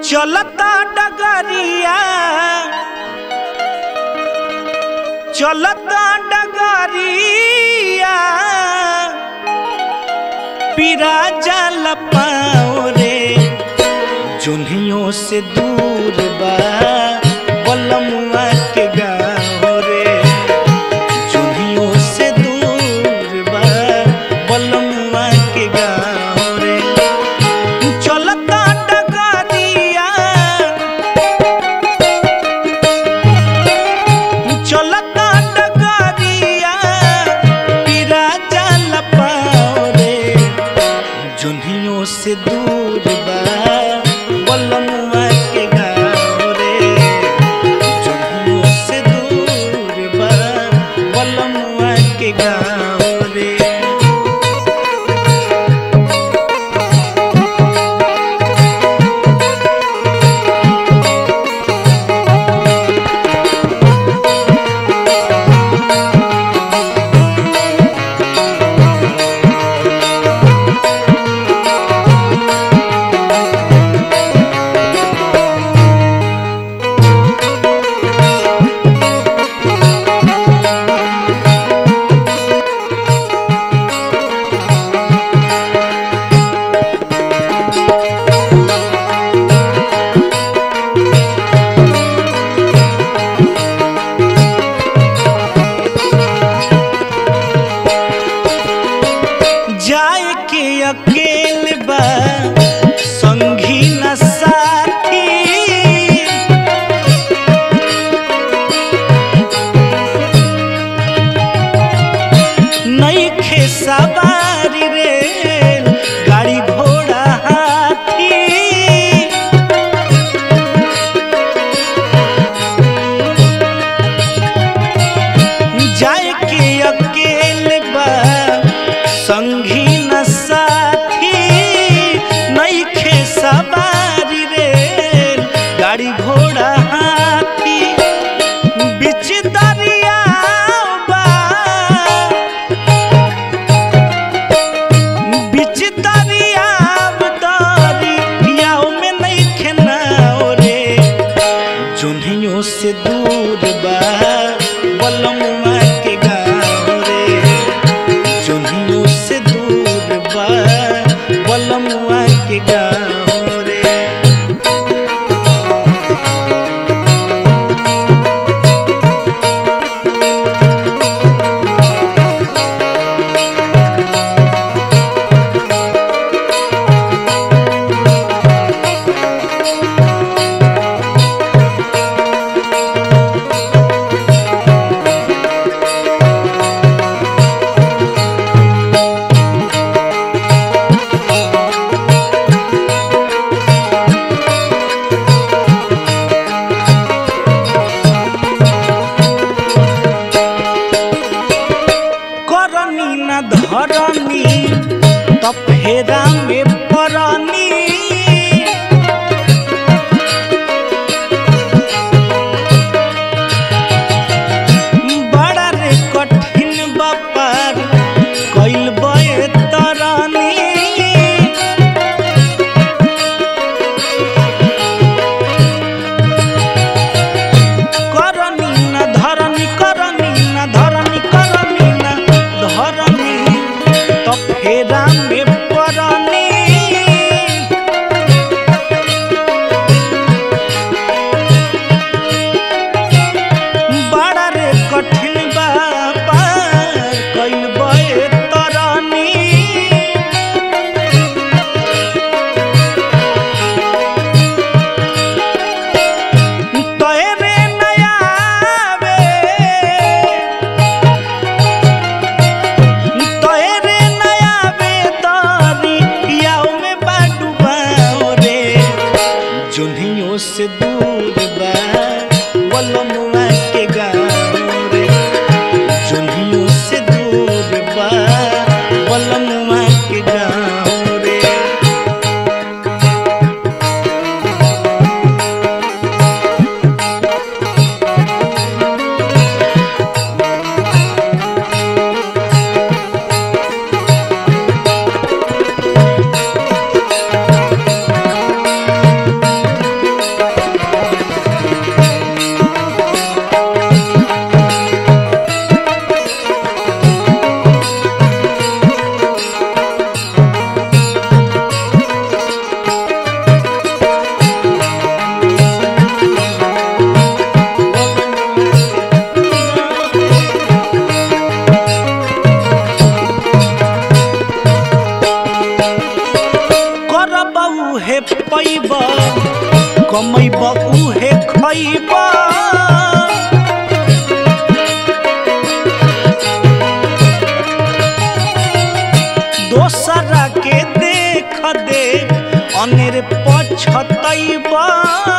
चलता डगरिया चलता डगरिया पीरा जल पाओ रे जुन्हियों से दूर बा बलमुआ के गाँव रे जुन्हियों से दूर बा बलमुआ के गाँव रे चलता डगरिया चलता डगरिया पीरा जल पाओ रे जुन्हियों से दूर बा बलमुआ के गाँव रे जुन्हियों से दूर बा बलमुआ के गाँव रे जाए के अकेल बा संगी न साथी नईखे सवारी रे गाड़ी घोड़ा हाथी जाए के अकेल बा संगी न साथी नईखे सवारी रे गाड़ी घोड़ा हाथी बिच दरिया बा बिच दरिया दरियाओ में नईखे नाव रे जुन्हियों से दूर बा बलमुआ के गाँव रे जुन्हियों से दूर बा बलमुआ के गाँव रे करनी न धरनी त फेरा में परनी बड़ा रे कठिन बापार कैल बे तरनी करनी न धरनी करनी न धरनी करनी न धरनी तो फेरा में परनी बड़ा रे कठिन बापा कैल बे तरनी तोरे नयावे तोरे नयावे तारी याओ में बाडू बाओ रे जुन्हियों से दूर बा बलमुआ के गाँव रे जुन्हियों से दूर बा बलमुआ के गाँव रे उहे पैब कमैब उहे खैब दोसरा के देख दे अनेर पछतैब